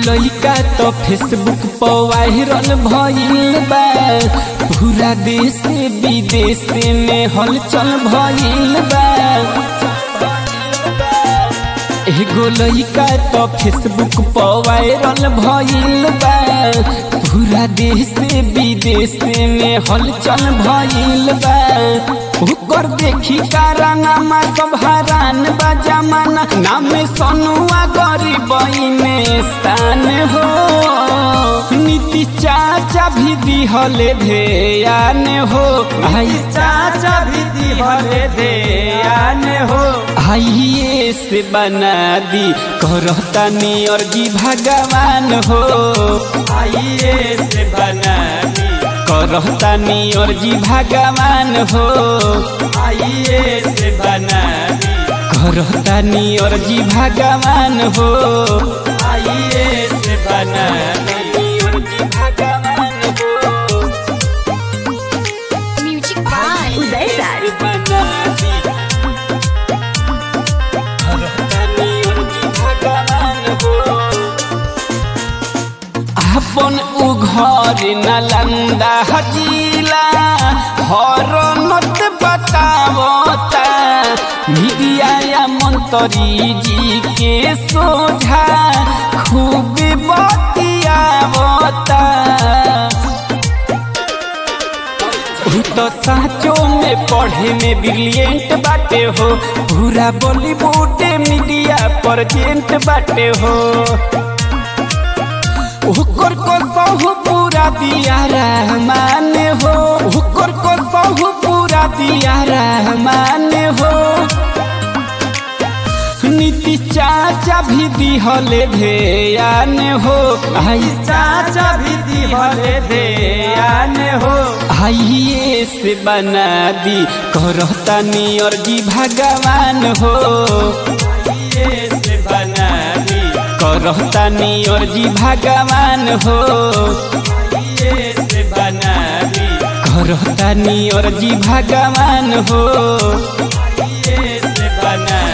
लइका तो फेसबुक पर वायरल भइल बा पूरा देश विदेश में हलचल भइल बा एगो लइका तो फेसबुक पर वायरल भइल बा पूरा देश विदेश में हलचल भइल बा ओकर देखी कारनामा सब हरान बा जमाना नाम सोनुआ गरीब में स्थान हो नीति चाचा भी दिहले ध्यान हो आई चाचा भी दिहले ध्यान हो आइए से बना दी करतानी अर्जी भगवान हो आइए से बना दी करतानी अर्जी भगवान हो आइए से बना दी करतानी अर्जी भगवान हो आइए से बना दी अर्जी भगवान हो म्यूजिक बाय उदय राज बना दी करतानी अर्जी भगवान हो अपन उ घर नलंदा हजीला हर नत बतावता मीडिया या मंत्री जी के सोझा खूब बतियावता उ तो साचो में पढ़े में ब्रिलियंट बाटे हो पूरा बॉलीवुड मीडिया प्रेजेंट बाटे हो हुकर को सहु पूरा दिया रहमान हो हुकर को सहु पूरा दिया रहमान हो नीति चाचा भी दिहले ध्यान हो आई चाचा भी दिहले ध्यान हो आइए से बना दी करतानी अर्जी भगवान हो आइए से बना दी करतानी अर्जी भगवान हो आइए से बना दी करतानी अर्जी भगवान हो आइए से बना